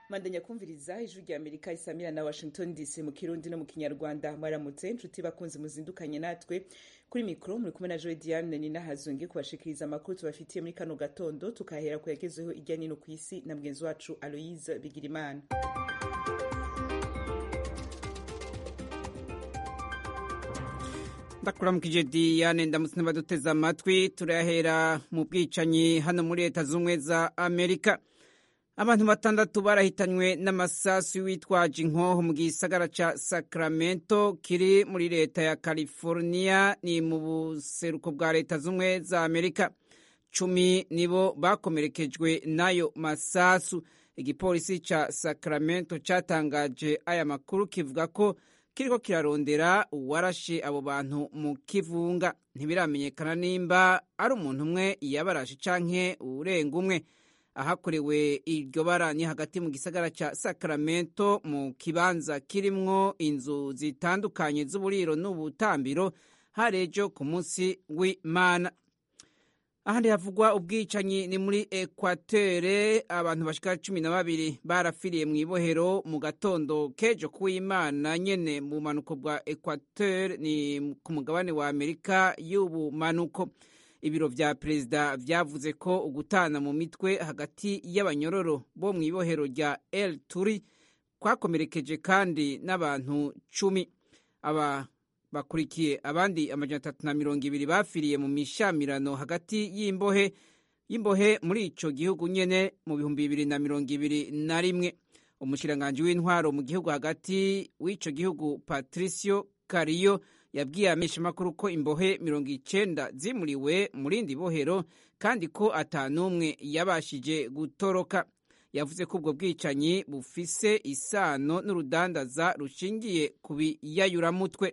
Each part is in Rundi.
mandanya kumviriza ijwi rya amerika isamira na washington dc mu kirundi no mu kinyarwanda mwaramutse nshuti bakunzi muzindukanye natwe kuri mikoro muri kumwe na joy diane ni nahazungi kubashikiriza amakuru tubafitiye muri kano gatondo tukahera ku yagezeho irya nino ku isi na mugenzi wacu aloise bigirimana ndakuramukije diane ndamutse n'abaduteze amatwi turahera mu bwicanyi hano muri leta z'ubumwe za amerika abantu batandatu barahitanywe n'amasasu witwaje inkoho mu gisagara ca sacramento kiri muri leta ya california ni mu buseruko bwa leta z'ubumwe za amerika cumi nibo bakomerekejwe n'ayo masasu igipolisi ca sacramento catangaje aya makuru kivuga ko kiriko kirarondera uwarashe abo bantu mu kivunga ntibiramenyekana nimba ari umuntu umwe yabarashe canke urenga umwe ahakorewe iryo bara ni hagati mu gisagara ca sacramento mu kibanza kirimwo inzu zitandukanye z'uburiro n'ubutambiro harejo ku munsi w'imana ahandi havugwa ubwicanyi ni muri ekwatere abantu bashika cumi na babiri barafiriye mu ibohero mu gatondo kejo kuw'imana nyene mu bumanuko bwa ekwatere ni ku mugabane wa amerika y'ubumanuko ibiro vya perezida vyavuze ko ugutana mu mitwe hagati y'abanyororo bo mu ibohero rya el turi kwakomerekeje kandi n'abantu cumi aba bakurikiye abandi amajana atatu na mirongo ibiri bafiriye mu mishamirano hagati y'imbohe y'imbohe muri ico gihugu nyene mu bihumbi bibiri na mirongo ibiri na rimwe umushikiranganji w'intwaro mu gihugu hagati w'ico gihugu patricio kariyo yabwiye ameshamakuru ko imbohe mirongo icenda zimuriwe mu rindi bohero kandi ko ata n'umwe yabashije gutoroka yavuze ko ubwo bwicanyi bufise isano n'urudandaza rushingiye ku biyayuramutwe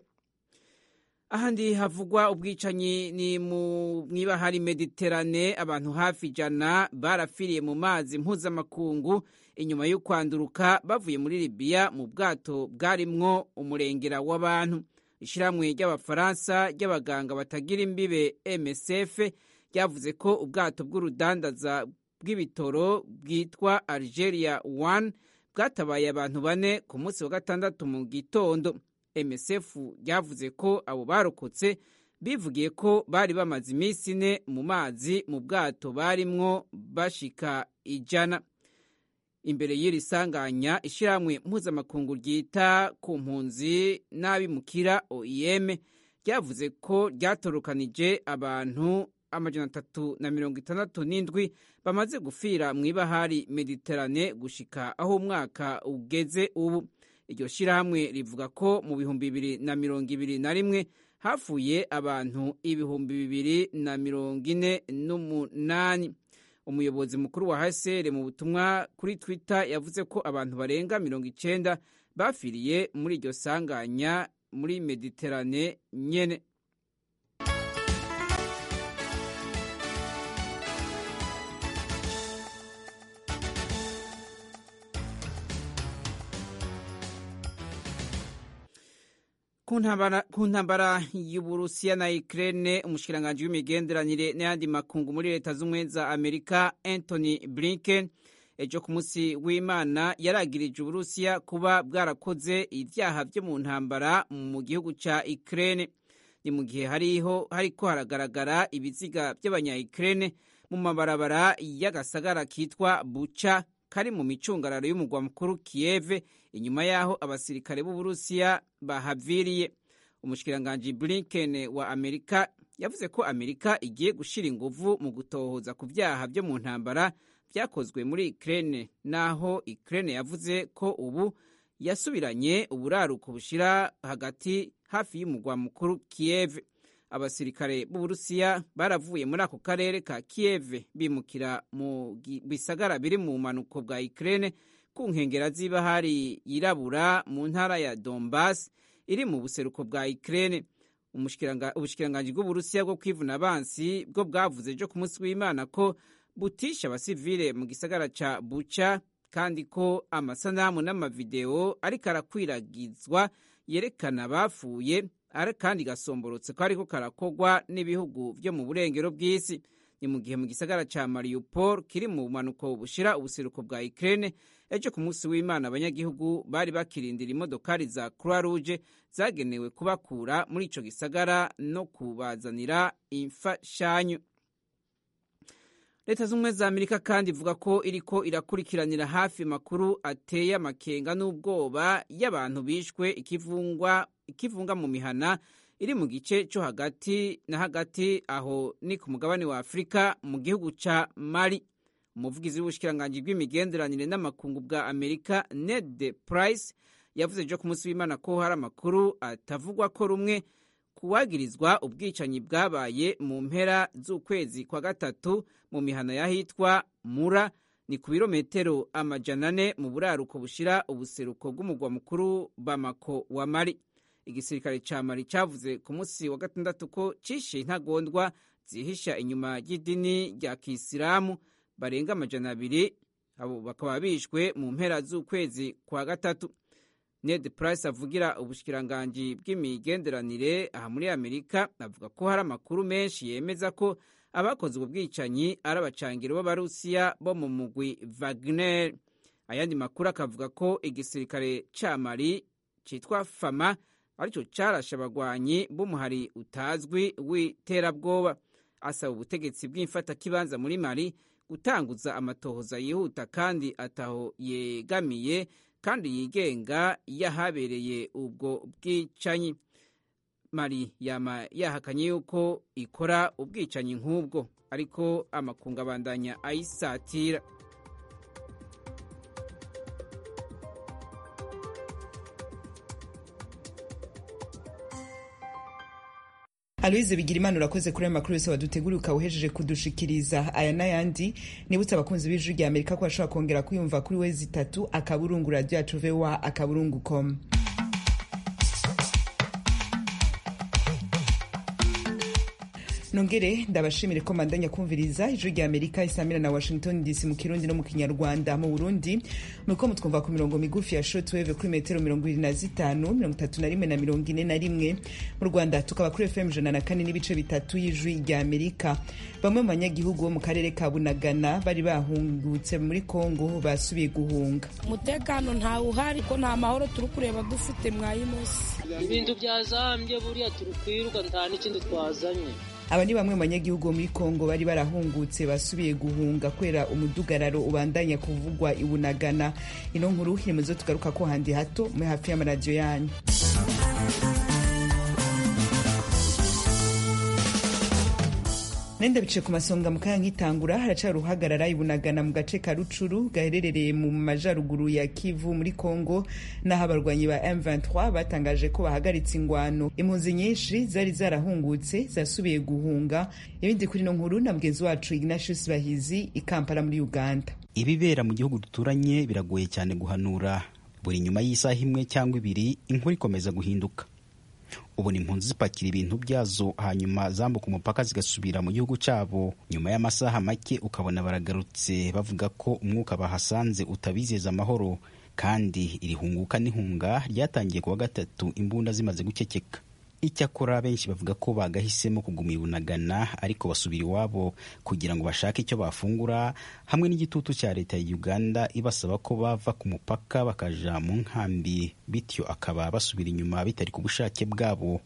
ahandi havugwa ubwicanyi ni mu mwibahari mediterane abantu hafi ijana barafiriye mu mazi mpuzamakungu inyuma yo kwanduruka bavuye muri libiya mu bwato bwarimwo umurengera w'abantu ishyirahamwe ry'abafaransa ry'abaganga batagira imbibe msf ryavuze ko ubwato bw'urudandaza bw'ibitoro bwitwa algeria 1 bwatabaye abantu bane ku munsi wa gatandatu mu gitondo msf ryavuze ko abo barokotse bivugiye ko bari bamaze iminsi ine mu mazi mu bwato barimwo bashika ijana imbere y'iri sanganya ishyirahamwe mpuzamakungu ryita ku mpunzi n'abimukira oim ryavuze ko ryatorokanije abantu amajana atatu na mirongo itandatu n'indwi bamaze gufira mu ibahari mediterane gushika aho umwaka ugeze ubu iryo shyirahamwe rivuga ko mu bihumbi bibiri na mirongo ibiri na rimwe hafuye abantu ibihumbi bibiri na mirongo ine n'umunani umuyobozi mukuru wa hsr mu butumwa kuri twitter yavuze ko abantu barenga mirongo icenda bafiriye muri iryo sanganya muri mediterane nyene ku ntambara y'uburusiya na ukraine umushikiranganji w'imigenderanire n'ayandi makungu muri leta z'ubumwe za amerika anthony blinken ejo ku munsi w'imana yaragirije uburusiya kuba bwarakoze ibyaha byo mu ntambara mu gihugu ca ukraine ni mu gihe hariho hariko haragaragara ibiziga by'abanya ukraine mu mabarabara y'agasagara kitwa buca kari mu micungararo y'umugwa mukuru kiyeve inyuma y'aho abasirikare b'uburusiya bahaviriye umushikiranganji blinken wa amerika yavuze ko amerika igiye gushira inguvu mu gutohoza ku vyaha vyo mu ntambara vyakozwe muri ukraine naho ukraine yavuze ko ubu yasubiranye uburaruko bushira hagati hafi y'umugwa mukuru kiyeve abasirikare b'uburusiya baravuye muri ako karere ka kiyeve bimukira mu bisagara biri mu bumanuko bwa ukraine ku nkengera z'ibahari yirabura mu ntara ya donbas iri mu buseruko bwa ukraine ubushikiranganji bw'uburusiya bwo kwivuna abansi bwo bwavuze ejo ku munsi w'imana ko butisha abasivile mu gisagara ca buca kandi ko amasanamu n'amavideo ariko arakwiragizwa yerekana abapfuye kandi gasomborotse ko ariko karakogwa n'ibihugu vyo mu burengero bw'isi ni ni mu gihe mu gisagara ca mariupol kiri mu bumanuko bushira ubuseruko bwa ukraine ejo ku munsi w'imana abanyagihugu bari bakirindira imodokari za croix rouge zagenewe kubakura muri ico gisagara no kubazanira imfashanyo leta z'ubumwe za amerika kandi ivuga ko iriko irakurikiranira hafi makuru ateye amakenga n'ubwoba y'abantu bishwe ikivungwa ikivunga mu mihana iri mu gice cyo hagati na hagati aho ni ku mugabane wa afurika mu gihugu ca mali umuvugizi w'ubushikiranganji bw'imigenderanire n'amakungu bwa amerika ned price yavuze ejo ku munsi w'imana ko hari amakuru atavugwa ko rumwe kuwagirizwa ubwicanyi bwabaye mu mpera z'ukwezi kwa gatatu mu mihana y'ahitwa mura ni ku birometero amajana ane mu buraruko bushira ubuseruko bw'umugwa mukuru bamako wa mari igisirikare ca mari cavuze ku munsi wa gatandatu ko cishe intagondwa zihisha inyuma y'idini rya kisilamu barenga amajana abiri abo bakaba bishwe mu mpera z'ukwezi kwa gatatu ned price avugira ubushikiranganji bw'imigenderanire aha muri amerika avuga ko hari amakuru menshi yemeza ko abakoze ubwo bwicanyi ari abacangiro b'abarusiya bo mu mugwi wagner ayandi makuru akavuga ko igisirikare ca mali citwa fama aricyo carashe abagwanyi b'umuhari utazwi w'iterabwoba asaba ubutegetsi bw'imfatakibanza muri mali gutanguza amatohoza yihuta kandi ataho yegamiye kandi yigenga yahabereye ubwo bwicanyi mari yama yahakanye yuko ikora ubwicanyi nk'ubwo ariko amakungu abandanya ayisatira aloyize bigira imana urakoze kuri ayo makuru yose waduteguriye ukaba uhejeje kudushikiriza aya n'ayandi nibutse abakunzi b'ijwi rya amerika ko bashobora kongera kwiyumva kuri wezi itatu akaburungu radiyo yacu vowa akaburungu komu nongere ndabashimire ko mandanya kumviriza ijwi rya amerika isamira na washington dc mu kirundi no mu kinyarwanda mu burundi muriko mutwumva ku mirongo migufi ya shortwave kuri metero mirongo ibiri na zitanu mirongo itatu na rimwe na mirongo ine na rimwe mu rwanda tukaba kuri fm ijana na kane n'ibice bitatu y'ijwi rya amerika bamwe mu banyagihugu bo mu karere ka bunagana bari bahungutse muri kongo basubiye guhunga umutekano ntawe uhari ko nta mahoro turi kureba dufite mwayinosi ibintu byazambye buriya turi kwiruka nta n'ikindi twazanye aba ni bamwe mu banyagihugu muri kongo bari barahungutse basubiye guhunga kubera umudugararo ubandanya kuvugwa ibunagana ino nkuru iri mu zo tugaruka ko handi hato muri hafi y'amaradiyo yanyu nenda bice ku masonga mu kanya nk'itangura haracari uruhagarara ibunagana mu gace ka rucuru gaherereye mu majaruguru ya kivu muri congo n'aho abarwanyi ba m23 batangaje ko bahagaritse ingwano impunzi nyinshi zari zarahungutse zasubiye guhunga ibindi kuri no nkuru na mugenzi wacu ignatius bahizi i kampala muri uganda ibibera mu gihugu duturanye biragoye cyane guhanura buri nyuma y'isaha imwe cyangwa ibiri inkuru ikomeza guhinduka ubu ni impunzi zipakira ibintu byazo hanyuma zambuka umupaka zigasubira mu gihugu cyabo nyuma y'amasaha make ukabona baragarutse bavuga ko umwuka bahasanze utabizeza amahoro kandi iri hunguka n'ihunga ryatangiye kuwa gatatu imbunda zimaze guceceka icyakora benshi bavuga ko bagahisemo kuguma ibunagana ariko basubira iwabo kugira ngo bashake icyo bafungura hamwe n'igitutu cya leta ya uganda ibasaba ko bava ku mupaka bakaja mu nkambi bityo akaba basubira inyuma bitari ku bushake bwabo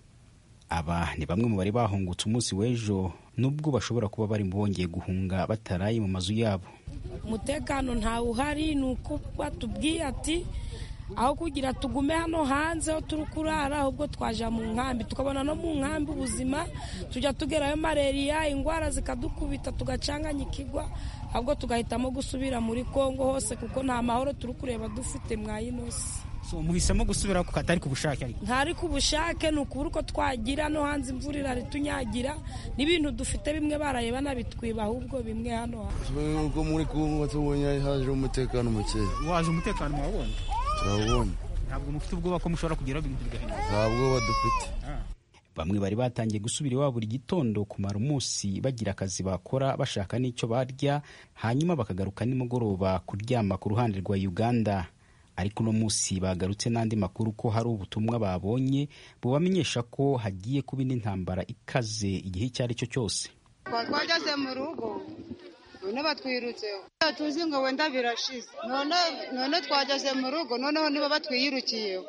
aba ni bamwe mu bari bahungutse umunsi w'ejo nubwo bashobora kuba bari bongeye guhunga bataraye mu mazu yabo umutekano ntawe uhari ni uko batubwiye ati aho kugira tugume hano hanze aho turi kurara ahubwo twaja mu nkambi tukabona no mu nkambi ubuzima tujya tugerayo malariya indwara zikadukubita tugacanganya ikigwa ahubwo tugahitamo gusubira muri kongo hose kuko nta mahoro turi kureba dufite mwayinosi so muhisemo gusubira ku katari ku bushake ariko ntari ku bushake ni ukubura uko twagira no hanze imvura irari tunyagira n'ibintu dufite bimwe baraye banabitwiba ahubwo bimwe hano ubwo muri kongo tubonye haje umutekano mukeya waje umutekano mwabonye turawubonye ntabwo mufite ubwoba ko mushobora kugeraho ibintu bigahinduka nta bwoba dufite bamwe bari batangiye gusubira iwabo buri gitondo kumara umunsi bagira akazi bakora bashaka n'icyo barya hanyuma bakagaruka nimugoroba kuryama ku ruhande rwa uganda ariko uno munsi bagarutse n'andi makuru ko hari ubutumwa babonye bubamenyesha ko hagiye kuba indi ntambara ikaze igihe icyo ari cyo cyose twageze mu rugo none batwirutseho tuzi ngo wenda birashize none none twageze mu rugo noneho niba batwiyirukiyeho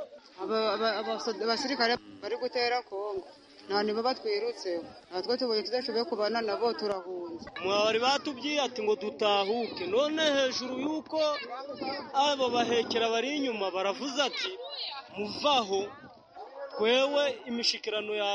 abasirikare bari gutera kongo nta nibo batwirutseho natwe tubonye tudashoboye kubana nabo turahunze mwari batubwiye ati ngo dutahuke none hejuru y'uko abo bahekera bari inyuma baravuze ati muvaho twewe imishikirano ya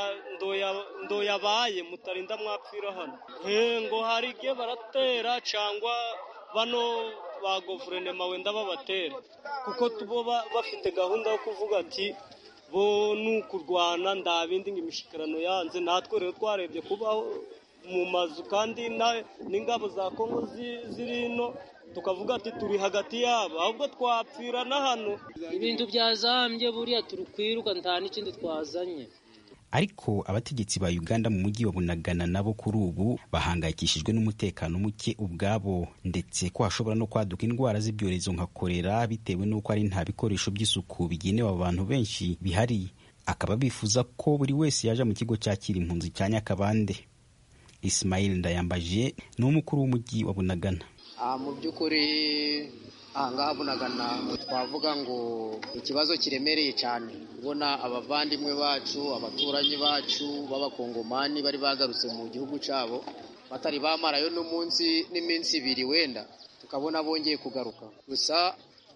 ndoyabaye mutarinda mwapfira hano ngo hari igihe baratera cyangwa bano ba guverinoma wenda babatera kuko tubo bafite gahunda yo kuvuga ati bo ni ukurwana nda bindi ngo imishikirano yanze natwe rero twarebye kubaho mu mazu kandi n'ingabo za kongo ziri ino tukavuga ati turi hagati yabo ahubwo twapfira na hano ibintu byazambye buriya turi kwiruka nta n'ikindi twazanye ariko abategetsi ba uganda mu mujyi wa bunagana nabo kuri ubu bahangayikishijwe n'umutekano muke ubwabo ndetse ko hashobora no kwaduka indwara z'ibyorezo nka korera bitewe n'uko ari nta bikoresho by'isuku bigenewe abantu benshi bihari akaba bifuza ko buri wese yaje mu kigo cyakira impunzi cya nyakabande isimayili ndayambaje ni umukuru w'umujyi wa bunagana mu by'ukuri ahangaha bunagana twavuga ngo ikibazo kiremereye cyane kubona abavandimwe bacu abaturanyi bacu b'abakongomani bari bagarutse mu gihugu cyabo batari bamarayo n'umunsi n'iminsi ibiri wenda tukabona bongeye kugaruka gusa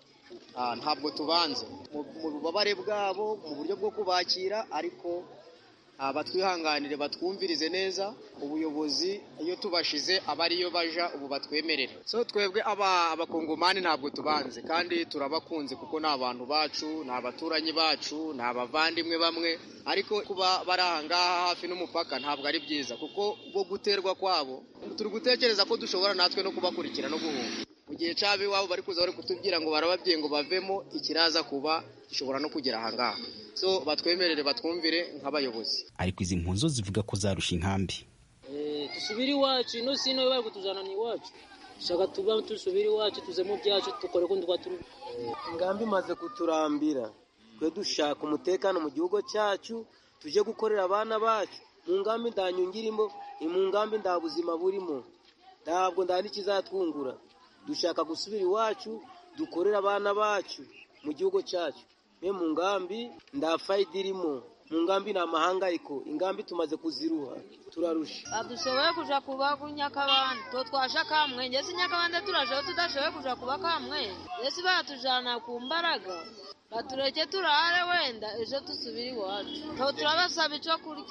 ntabwo tubanze mu bubabare bwabo mu buryo bwo kubakira ariko batwihanganire batwumvirize neza ubuyobozi iyo tubashize aba ariyo baja ubu batwemerera so twebwe abakongomani ntabwo tubanze kandi turabakunze kuko ni abantu bacu ni abaturanyi bacu ni abavandimwe bamwe ariko kuba bari ahangaha hafi n'umupaka ntabwo ari byiza kuko bwo guterwa kwabo turi gutekereza ko dushobora natwe no kubakurikira no guhunga mu gihe cyabo iwabo bari kuza bari kutubwira ngo barababwiye ngo bavemo ikiraza kuba gishobora no kugera ahangaha so batwemerere batwumvire nk'abayobozi ariko izi mpunzo zivuga ko zarusha inkambi dusubire iwacu ino si ino bari kutujyana iwacu dushaka tuba dusubire iwacu tuze mu byacu dukore ko twa turi ingambi imaze kuturambira twe dushaka umutekano mu gihugu cyacu tujye gukorera abana bacu mu ngambi nta nyungu irimo ni mu ngambi nta buzima burimo ntabwo nta n'ikizatwungura dushaka gusubira iwacu dukorera abana bacu mu gihugu cyacu me mu ngambi nta fayida irimo mu ngambi ni amahangayiko ingambi tumaze kuziruha turarusha dushoboye kuja kuba ku nyakabande to twasha kamwe ngese nyakabande turashoboye tudashoboye kuja kuba kamwe ngese baratujana ku mbaraga batureke turare wenda ejo dusubire iwacu to turabasaba ico kurya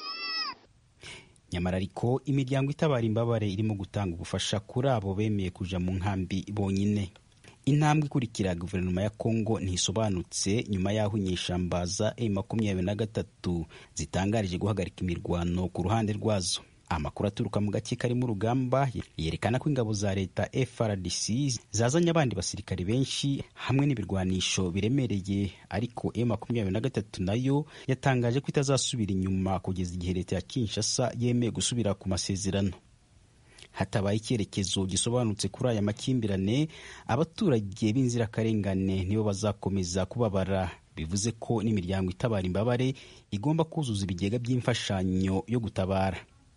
nyamara ariko imiryango itabara imbabare irimo gutanga ubufasha kuri abo bemeye kuja mu nkambi bonyine intambwe ikurikira guverinoma ya kongo ntisobanutse nyuma y'aho inyeshyamba za e makumyabiri na gatatu zitangarije guhagarika imirwano ku ruhande rwazo amakuru aturuka mu gace karimo urugamba yerekana ko ingabo za leta FRDC zazanye abandi basirikare benshi hamwe n'ibirwanisho biremereye ariko e makumyabiri na gatatu nayo yatangaje ko itazasubira inyuma kugeza igihe leta ya Kinshasa yemeye gusubira ku masezerano hatabaye icyerekezo gisobanutse kuri aya makimbirane abaturage b'inzirakarengane nibo bazakomeza kubabara bivuze ko n'imiryango itabara imbabare igomba kuzuza ibigega by'imfashanyo yo gutabara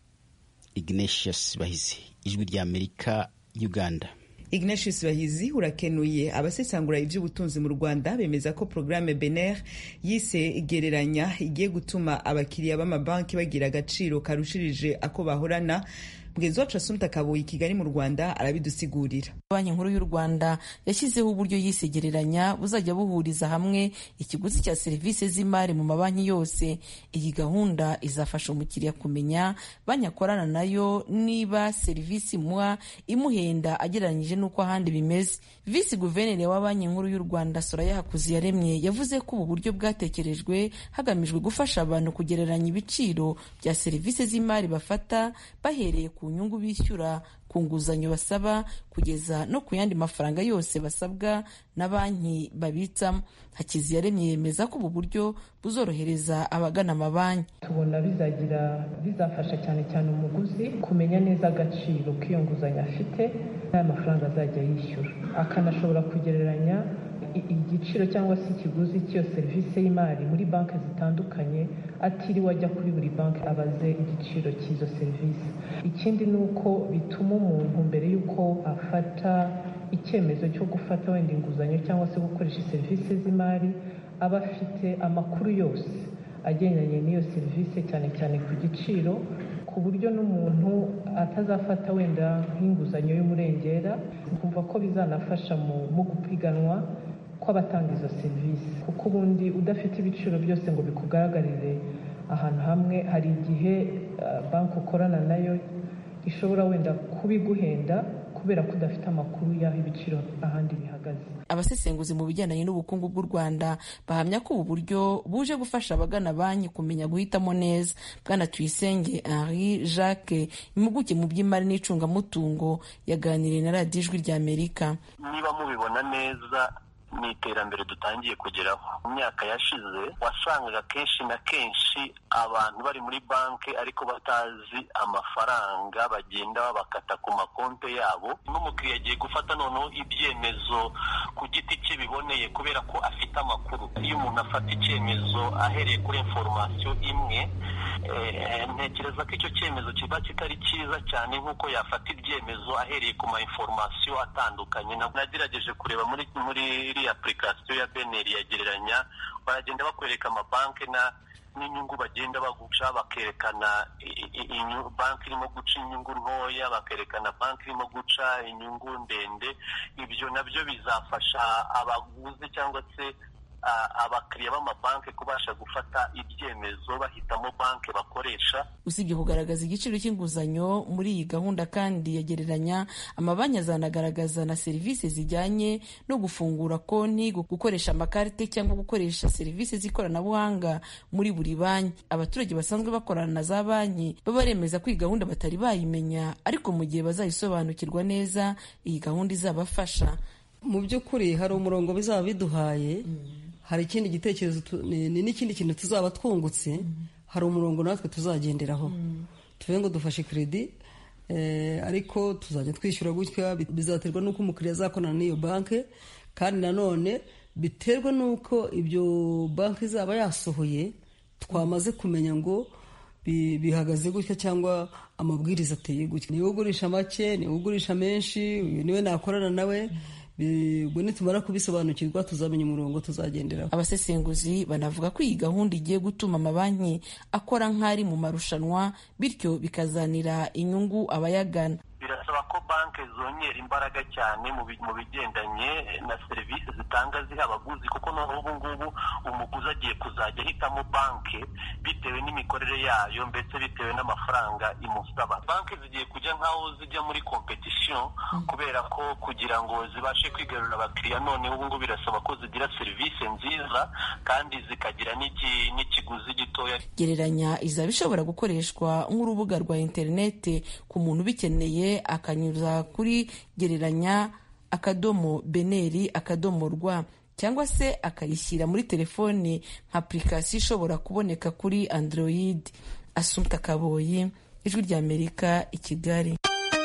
ignatius bahizi ijwi ry'amerika uganda ignatius bahizi urakenuye abasesangura iby'ubutunzi mu rwanda bemeza ko porogaramu bener yise igereranya igiye gutuma abakiriya b'amabanki bagira agaciro karushirije ako bahorana mugenzi wacu asumta kabuye i kigali mu rwanda arabidusigurira banki nkuru y'u rwanda yashyizeho uburyo yisegereranya buzajya buhuriza hamwe ikiguzi cya serivisi z'imari mu mabanki yose iyi gahunda izafasha umukiriya kumenya banki akorana nayo niba serivisi imuha imuhenda agereranyije n'uko ahandi bimeze visi guverineri wa banki nkuru y'u rwanda soraya hakuziyaremye yavuze ko ubu buryo bwatekerejwe hagamijwe gufasha abantu kugereranya ibiciro bya serivisi z'imari bafata bahereye ku nyungu bishyura ku nguzanyo basaba kugeza no ku yandi mafaranga yose basabwa na banki babitsamo hakiziyaremye yemeza ko ubu buryo buzorohereza abagana amabanki tubona bizagira bizafasha cyane cyane umuguzi kumenya neza agaciro k'iyo nguzanyo afite n'aya mafaranga azajya yishyura akanashobora kugereranya igiciro cyangwa se ikiguzi cy'iyo serivisi y'imari muri banki zitandukanye atiriwe ajya kuri buri banki abaze igiciro cy'izo serivisi ikindi ni uko bituma umuntu mbere y'uko afata icyemezo cyo gufata wenda inguzanyo cyangwa se gukoresha serivisi z'imari aba afite amakuru yose agendanye n'iyo serivisi cyane cyane ku giciro ku buryo n'umuntu atazafata wenda nk'inguzanyo y'umurengera kumva ko bizanafasha mu gupiganwa kw'abatanga izo serivisi kuko ubundi udafite ibiciro byose ngo bikugaragarire ahantu hamwe hari igihe banki ukorana nayo ishobora wenda kubiguhenda kubera ko udafite amakuru y'aho ibiciro ahandi bihagaze abasesenguzi mu bijyanye n'ubukungu bw'u rwanda bahamya ko ubu buryo buje gufasha abagana banki kumenya guhitamo neza bwana tuyisenge henri jacques impuguke mu by'imari n'icungamutungo yaganiriye na radiyo ijwi ry'amerika niba mubibona neza ni iterambere dutangiye kugeraho mu myaka yashize wasangaga kenshi na kenshi abantu bari muri banki ariko batazi amafaranga bagenda babakata ku makonte yabo n'umukiriya agiye gufata noneho ibyemezo ku giti cye biboneye kubera ko afite amakuru iyo umuntu afata icyemezo ahereye kuri inforomasiyo imwe ntekereza ko icyo cyemezo kiba kitari cyiza cyane nk'uko yafata ibyemezo ahereye ku ma inforomasiyo atandukanye nagerageje kureba muri muri iriya apurikasiyo ya beneri yagereranya baragenda bakwereka amabanki na n'inyungu bagenda baguca bakerekana banki irimo guca inyungu ntoya bakerekana banki irimo guca inyungu ndende ibyo nabyo bizafasha abaguzi cyangwa se abakiriya b'amabanki kubasha gufata ibyemezo bahitamo banki bakoresha usibye kugaragaza igiciro cy'inguzanyo muri iyi gahunda kandi yagereranya amabanki azanagaragaza na serivisi zijyanye no gufungura konti gukoresha amakarite cyangwa gukoresha serivisi z'ikoranabuhanga muri buri banki abaturage basanzwe bakorana na za banki baba baremeza ko iyi gahunda batari bayimenya ariko mu gihe bazayisobanukirwa neza iyi gahunda izabafasha mu by'ukuri hari umurongo bizaba biduhaye hari ikindi gitekerezo ni n'ikindi kintu tuzaba twungutse hari umurongo natwe tuzagenderaho tuvuge ngo dufashe kredi ariko tuzajya twishyura gutya bizaterwa n'uko umukiriya azakorana n'iyo banki kandi nanone biterwa n'uko ibyo banki izaba yasohoye twamaze kumenya ngo bihagaze gutya cyangwa amabwiriza ateye gutya niwe ugurisha make niwe ugurisha menshi uyu niwe nakorana nawe ubwo nitumara kubisobanukirwa tuzamenya umurongo tuzagenderaho abasesenguzi banavuga ko iyi gahunda igiye gutuma amabanki akora nk'ari mu marushanwa bityo bikazanira inyungu abayagana birasaba ko banki zongera imbaraga cyane mu bigendanye na serivisi zitanga ziha abaguzi kuko noneho ubu ngubu umuguzi agiye kuzajya ahitamo banki bitewe n'imikorere yayo ndetse bitewe n'amafaranga imusaba banki zigiye kujya nk'aho zijya muri kompetisiyo kubera ko kugira ngo zibashe kwigarurira abakiriya noneho ubu ngubu birasaba ko zigira serivisi nziza kandi zikagira n'ikiguzi gitoya gereranya izaba ishobora gukoreshwa nk'urubuga rwa interineti ku muntu ubikeneye akanyuza kuri gereranya akadomo beneri akadomo rwa cyangwa se akayishyira muri telefoni nka apurikasiyo ishobora kuboneka kuri android asumta kaboyi ijwi ry'amerika i kigali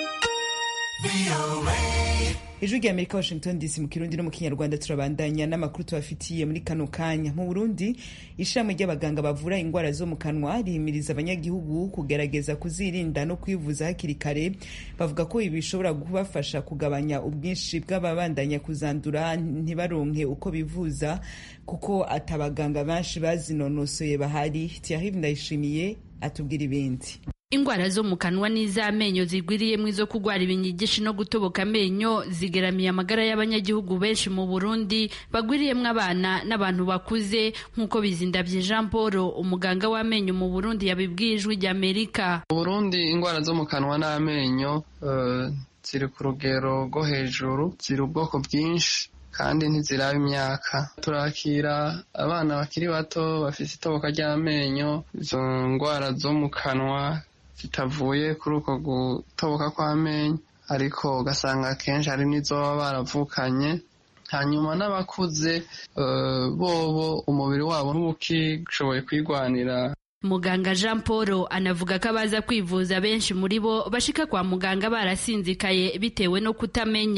ijwi rya amerika washington dc mu kirundi no mu kinyarwanda turabandanya n'amakuru tubafitiye muri kano kanya mu burundi ishami ry'abaganga bavura indwara zo mu kanwa rihimiriza abanyagihugu kugerageza kuzirinda no kwivuza hakiri kare bavuga ko ibi bishobora kubafasha kugabanya ubwinshi bw'ababandanya kuzandura ntibaronke uko bivuza kuko atabaganga benshi bazinonosoye bahari tiyahiv ndayishimiye atubwira ibindi ingwara zo mu kanwa n'iz'amenyo zigwiriyemo izo kurwara ibinyigishi no gutoboka amenyo zigeramiye amagara y'abanyagihugu benshi mu burundi bagwiriyemo abana n'abantu bakuze nk'uko bizindabye jean paul umuganga w'amenyo mu burundi yabibwiye ijwi ry'amerika mu burundi ingwara zo mu kanwa n'amenyo uh, ziri ku rugero rwo hejuru ziri ubwoko bwinshi kandi ntiziraba imyaka turakira abana bakiri bato bafite itoboka ry'amenyo izo ndwara zo mu kanwa zitavuye kuri uko gutoboka kw'amenyo ariko ugasanga akenshi hari n'izo baba baravukanye hanyuma n'abakuze bobo umubiri wabo ntubuki kwigwanira muganga jean paul anavuga ko abaza kwivuza benshi muri bo bashika kwa muganga barasinzikaye bitewe no kutamenya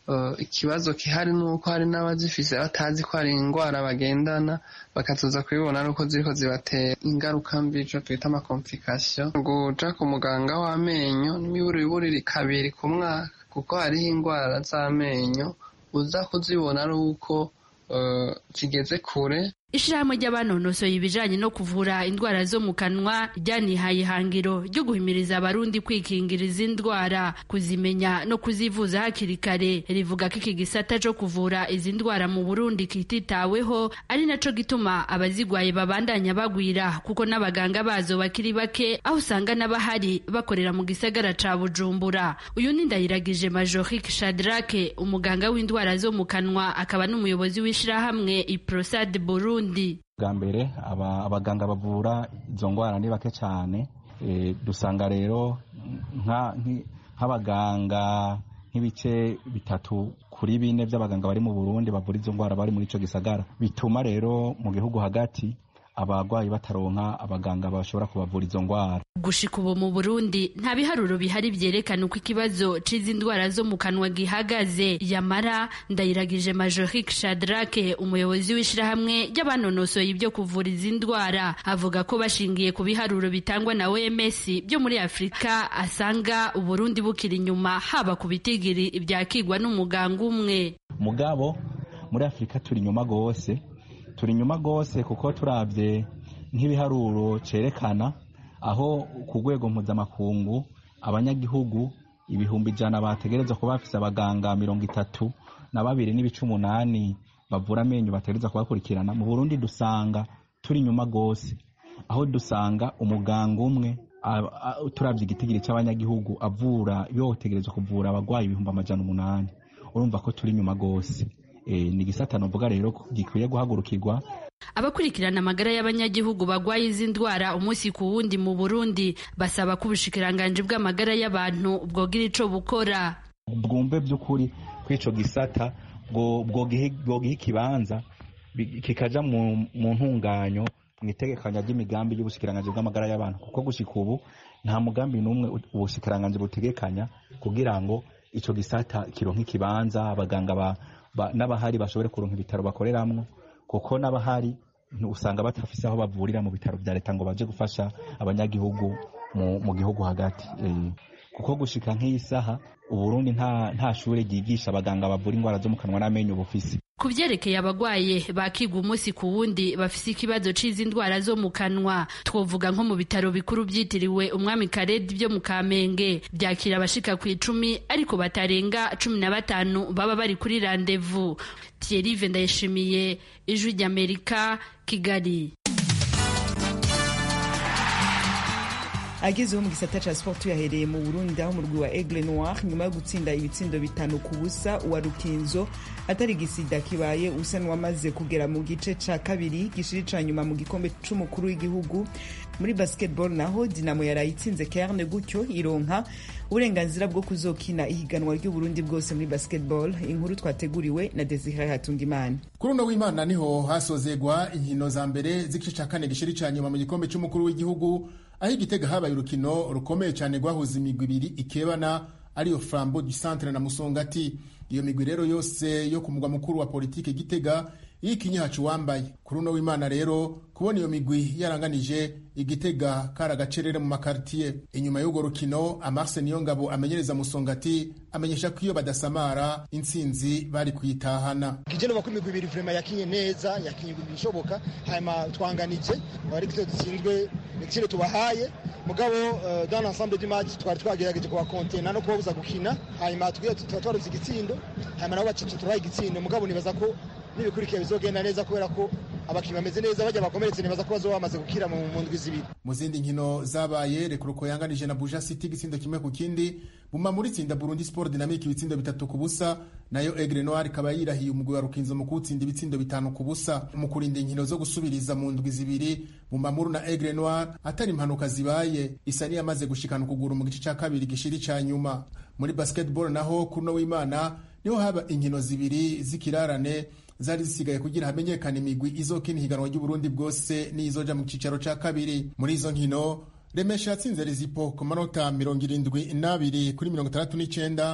ikibazo gihari ni uko hari n'abazifise batazi ko hari indwara bagendana bakazoza kubibona ari uko ziriko zibatera ingaruka mbi ico twita amakomfikasiyo guja ku muganga w'amenyo n'imiburiburi kabiri ku mwaka kuko hariho indwara z'amenyo uza kuzibona ari uko kigeze kure ishirahamwe ry'abanonosoye ibijanye no kuvura indwara zo mu kanwa ryanihaye ihangiro ryo guhimiriza abarundi kwikingira izi ndwara kuzimenya no kuzivuza hakiri kare rivuga ko iki gisata co kuvura izi ndwara mu burundi kititaweho ari naco gituma abazigwaye babandanya bagwira kuko n'abaganga bazo bakiri bake aho usanga n'abahari bakorera mu gisagara ca bujumbura uyu ni ndayiragije majorique shadrake umuganga w'indwara zo mu kanwa akaba n'umuyobozi w'ishirahamwe iprosad burundi bwa mbere abaganga bavura izo ndwara ni bake cyane dusanga rero nk'abaganga nk'ibice bitatu kuri bine by'abaganga bari mu burundi bavura izo ndwara bari muri icyo gisagara bituma rero mu gihugu hagati abarwayi bataronka abaganga bashobora kubavura izo ndwara gushika ubu mu burundi nta biharuro bihari vyerekana uko ikibazo c'izi ndwara zo mu kanwa gihagaze yamara ndayiragije majorique shadrake umuyobozi w'ishirahamwe ry'abanonosoye ibyo kuvura izi ndwara avuga ko bashingiye ku biharuro bitangwa na oms byo muri afurika asanga uburundi bukiri inyuma haba ku bitigiri ibyakigwa n'umuganga umwe mugabo muri afurika turi inyuma gose turi inyuma rwose kuko turabye nk'ibiharuro cyerekana aho ku rwego mpuzamakungu abanyagihugu ibihumbi ijana bategereza kuba bafise abaganga mirongo itatu na babiri n'ibice umunani bavura amenyo bategereza kubakurikirana mu burundi dusanga turi inyuma rwose aho dusanga umuganga umwe turabye igitigiri cy'abanyagihugu avura yotegereza kuvura abarwayi ibihumbi amajana umunani urumva ko turi inyuma rwose ni igisata nuvuga rero gikwiye guhagurukirwa abakurikirana amagara y'abanyagihugu bagwaye izi ndwara umunsi ku wundi mu burundi basaba ko ubushikiranganji bw'amagara y'abantu bwogira ico bukora bwumve by'ukuri ko ico gisata bwogiha ikibanza kikaja mu ntunganyo mu itegekanya ry'imigambi y'ubushikiranganji bw'amagara y'abantu kuko gushika ubu nta mugambi n'umwe ubushikiranganji butegekanya kugira ngo ico gisata kironke ikibanza abaganga n'abahari bashobore kuronka ibitaro bakoreramwo kuko n'abahari usanga batafise aho bavurira mu bitaro vya leta ngo baje gufasha abanyagihugu mu gihugu hagati kuko gushika nk'iyi saha uburundi nta nta shure ryigisha abaganga bavura indwara zo mu kanwa n'amenyo bufise ku vyerekeye abagwaye bakigwa umunsi ku wundi bafise ikibazo c'izi ndwara zo mu kanwa twovuga nko mu bitaro bikuru vyitiriwe umwami karedi vyo mu kamenge vyakira abashika ku icumi ariko batarenga cumi na batanu baba bari kuri randevu thierrive ndayishimiye ijwi ry'amerika kigali agezeho mu gisata ca sport yahereye mu burundi aho umurwi wa aigle noir nyuma yo gutsinda ibitsindo bitanu ku busa wa rukinzo atari gisida kibaye usa n'uwamaze kugera mu gice ca kabiri gishiri ca nyuma mu gikombe c'umukuru w'igihugu muri basketball naho dinamo yaraye itsinze kerne gutyo ironka uburenganzira bwo kuzokina ihiganwa ry'uburundi bwose muri basketball inkuru twateguriwe na desire hatungimana kuri uno w'imana niho hasozegwa inkino za mbere z'igice ca kane gishiri ca nyuma mu gikombe c'umukuru w'igihugu aho igitega habaye urukino rukomeye cyane rwahuza imigwi ibiri ikebana ariyo flambo du centre na musongati iyo migwi rero yose yo ku mugwa mukuru wa politike gitega yikinye hacu wambaye kuri uno w'imana rero kubona iyo migwi yaranganije igitega kari agacerere mu makartiye inyuma y'urwo rukino amarse niyo ngabo amenyereza musongati amenyesha ko iyo badasamara intsinzi bari kuyitahana kije nuba ko imigwi ibiri vrema yakinye neza yakinye ibishoboka hanyuma twanganije ariko ivyo dutsinzwe igiciro tubahaye mugabo uh, dans l'ensemble du match twari twagerageje kubakontena no kubabuza gukina hanyuma tugiye tuba twaruze igitsindo hanyuma nabo bacece turaha igitsindo mugabo nibaza ko n'ibikurikiye bizogenda neza kubera ko abakinnyi bameze neza bajya bakomeretse nibaza ko bazoba bamaze gukira mu ndwi zibiri mu zindi nkino zabaye rekuruko yanganije na buja city igitsindo kimwe ku kindi buma muri tsinda burundi sport dynamic ibitsindo bitatu ku busa nayo egre noir ikaba yirahiye umugwi wa rukinzo mu kuwutsinda ibitsindo bitanu ku busa mu kurinda inkino zo gusubiriza mu ndwi zibiri bumamuru na egre noir atari impanuka zibaye isa niyamaze gushikana ukuguru mu gice cya kabiri gishiri ca nyuma muri basketball naho kuno w'imana niho haba inkino zibiri z'ikirarane zari zisigaye kugira hamenyekane imigwi izokina ihiganwa ry'uburundi bwose n'izoja mu cicaro ca kabiri muri izo nkino remesha yatsinze rezipo ku manota mirongo irindwi n'abiri kuri mirongo itandatu n'icenda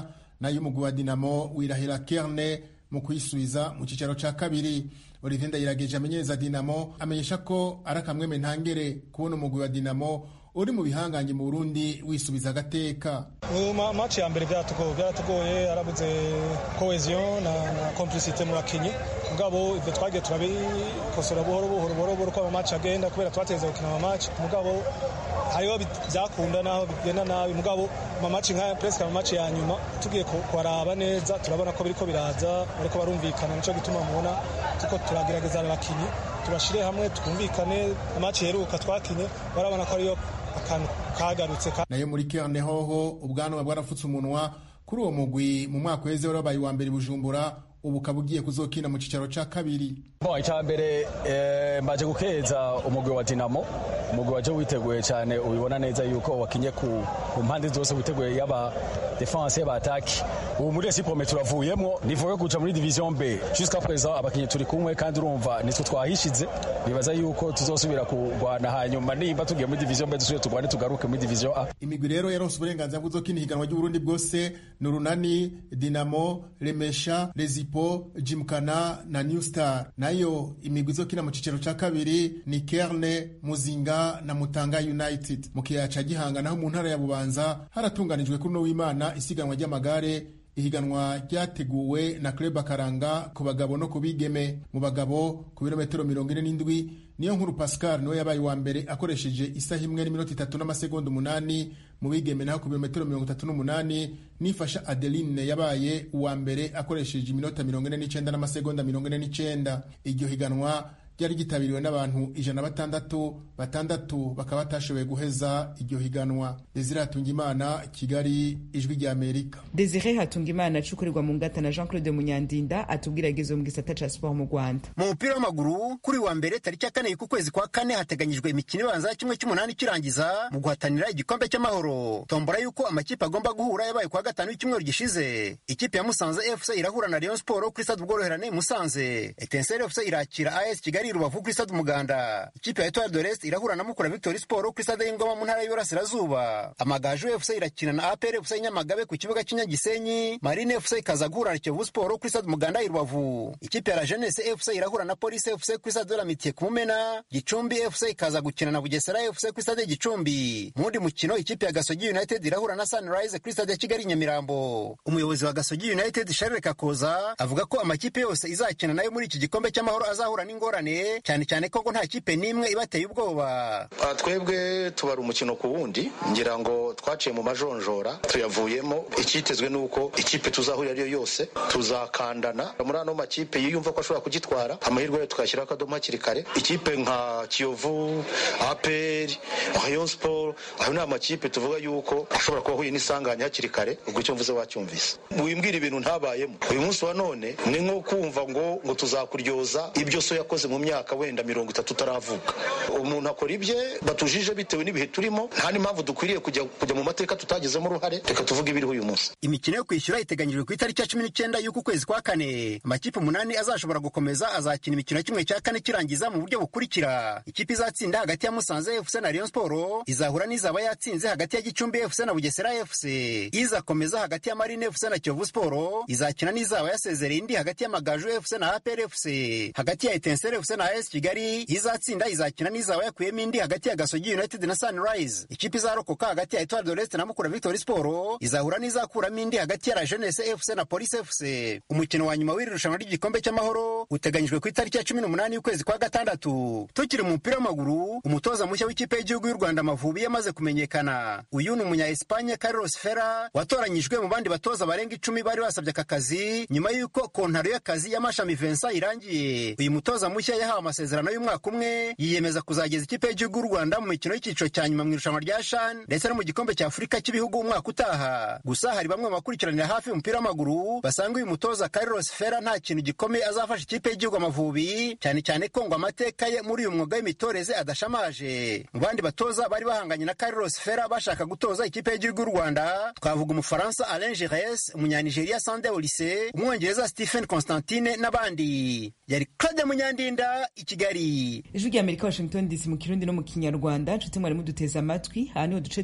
nayo umugwi wa dinamo wirahira kerne mu kuyisubiza mu cicaro ca kabiri olivier ndayirageje amenyereza dinamo amenyesha ko ari akamweme ntangere kubona umugwi wa dinamo uri mu bihangange mu burundi wisubiza agateka maci ya mbere byaratugoye byaratugoye arabuze cohesion na, na complicité mu bakinyi mugabo ivyo twagiye turabikosora buhoro buhoro buhoro buhoro uko amamatch agenda kubera twateze gukina amamatch mugabo hariho byakunda naho bigenda nabi mugabo amamaci nkaya presque amamaci ya nyuma tugiye kubaraba neza turabona ko biriko biraza bariko barumvikana nico gituma mubona tuko turagerageza abakinyi tubashire hamwe twumvikane amaci heruka twakinye barabona ko ariyo akantu kagarutse nayo muri kerne hoho ubwanwa bwarafutse umunwa kuri uwo mugwi mu mwaka uheze wari wabaye uwa mbere bujumbura ubu ukaba ugiye kuzokina mu cicaro ca kabiri bon icya mbere mbaje gukeza umugwi wa dinamo umugwi waje witeguye cyane ubibona neza yuko wakinye ku mpande zose witeguye yaba defense yaba ataki ubu muri esipome turavuyemwo nivuye kuja muri division b jusqu'à présent abakinyi turi kumwe kandi urumva nitwe twahishize nibaza yuko tuzosubira kurwana hanyuma nimba tugiye muri division b dusubire turwane tugaruke muri division a imigwi rero yaronse uburenganzira bwo kuzokina ihiganwa ry'uburundi bwose ni urunani dinamo remesha rezipo jimkana na new star nayo imigwi izokina mu cicaro ca kabiri ni kerne muzinga na mutanga united mu kiyaya ca gihanga naho mu ntara ya bubanza haratunganijwe kuri uno w'imana isiganwa ry'amagare ihiganwa ryateguwe na club akaranga ku bagabo no ku bigeme mu bagabo ku birometero mirongo ine n'indwi niyo nkuru pascal niwe yabaye uwa mbere akoresheje isaha imwe n'iminota itatu n'amasegonda umunani mu bigeme naho ku birometero mirongo itatu n'umunani nifasha adeline yabaye uwa mbere akoresheje iminota mirongo ine n'icenda n'amasegonda mirongo ine n'icenda iryo higanwa ryari ryitabiriwe n'abantu ijana na batandatu batandatu bakaba batashoboye guheza iryo higanwa desire hatungimana kigali ijwi rya amerika desire hatungimana acukurirwa mu ngata na jean claude munyandinda atubwira agezo mu gisata ca siporo mu rwanda mu mupira w'amaguru kuri wa mbere tariki ya kane ku kwezi kwa kane hateganyijwe imikino ibanza ya kimwe cy'umunani kirangiza mu guhatanira igikombe cy'amahoro tombora y'uko amakipe agomba guhura yabaye kwa gatanu y'icyumweru gishize ikipe ya musanze fc irahura na rayon sport kuri stade ubworoherane musanze etenseri fc irakira as kigali rubavu kuri stade umuganda ikipe ya etoile de l'est irahura na mukura victory sport kuri stade y'ingoma mu ntara y'uburasirazuba amagaju fc irakina na apr fc nyamagabe ku kibuga cy'inyagisenyi marine fc ikaza guhura na kiyovu sport kuri stade umuganda i rubavu ikipe ya la jeunesse fc irahura na police fc kuri stade de la mitiye ku mumena gicumbi fc ikaza gukina na bugesera fc kuri stade gicumbi mu wundi mukino ikipe ya gasogi united irahura na sunrise kuri stade ya kigali nyamirambo umuyobozi wa gasogi united charles kakoza avuga ko amakipe yose izakina nayo muri iki gikombe cy'amahoro azahura n'ingorane cyane cyane ko ngo nta kipe n'imwe ibateye ubwoba twebwe tubara umukino ku wundi ngira ngo twaciye mu majonjora tuyavuyemo icyitezwe ni uko ikipe tuzahurira ariyo yose tuzakandana muri ano makipe yiyumva ko ashobora kugitwara amahirwe yayo tukayashyiraho akadomo hakiri kare ikipe nka kiyovu aperi rayon sport ayo ni amakipe tuvuga yuko ashobora kuba ahuye n'isanganya hakiri kare ubwo icyo mvuze wacyumvise wimbwira ibintu ntabayemo uyu munsi wa none ni nko kumva ngo ngo tuzakuryoza ibyo so yakoze mu myaka wenda mirongo itatu utaravuka umuntu akora ibye batujije bitewe n'ibihe turimo nta n'impamvu dukwiriye kujya kujya mu mateka tutagizemo uruhare reka tuvuge ibiriho uyu munsi imikino yo kwishyura iteganyijwe ku itariki ya cumi n'icyenda y'uku kwezi kwa kane amakipe umunani azashobora gukomeza azakina imikino ya kimwe cya kane kirangiza mu buryo bukurikira ikipe izatsinda hagati ya musanze fc na rayon sport izahura n'izaba yatsinze hagati ya gicumbi fc na bugesera fc izakomeza hagati ya marine fc na kiyovu sport izakina n'izaba yasezereye indi hagati y'amagaju fc na apr fc hagati ya etensere fc na as kigali izatsinda izakina n'izaba yakuyemo indi hagati ya gasogi united na sunrise ikipe izarokoka hagati ya etoile de l'est na mukura victory sport izahura n'izakuramo indi hagati ya la jeunesse fc na police fc umukino wa nyuma w'iri rushanwa ry'igikombe cy'amahoro uteganyijwe ku itariki ya cumi n'umunani y'ukwezi kwa gatandatu tukiri mu mupira w'amaguru umutoza mushya w'ikipe y'igihugu y'u rwanda amavubi yamaze kumenyekana uyu ni umunya espanye carlos fera watoranyijwe mu bandi batoza barenga icumi bari basabye aka kazi nyuma y'uko kontaro y'akazi y'amashami vincent irangiye uyu mutoza mushya yahawe amasezerano y'umwaka umwe yiyemeza kuzageza ikipe y'igihugu y'u rwanda mu mikino y'icyiciro cya nyuma mu irushanwa rya shan ndetse no mu gikombe cya afurika cy'ibihugu umwaka utaha gusa hari bamwe mu bakurikiranira hafi umupira w'amaguru basanga uyu mutoza carlos fera nta kintu gikomeye azafasha ikipe y'igihugu amavubi cyane cyane ko ngo amateka ye muri uyu mwuga w'imitoreze adashamaje mu bandi batoza bari bahanganye na carlos fera bashaka gutoza ikipe y'igihugu y'u rwanda twavuga umufaransa alain gires umunyanigeriya sande olise umwongereza stephen constantine n'abandi yari claude munyandinda i kigali ijwi rya amerika washington dc mu kirundi no mu kinyarwanda nshuti mwari muduteze amatwi aha niho duce tuba turabangira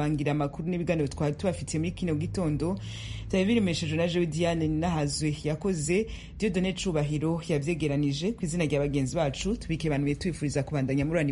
kurangira amakuru n'ibiganiro twari tubafitiye muri kino gitondo byari biremeshejwe na jewe diane ninahazwe yakoze diodone cubahiro yavyegeranije ku izina rya bagenzi bacu tubike banuye tubifuriza kubandanya murani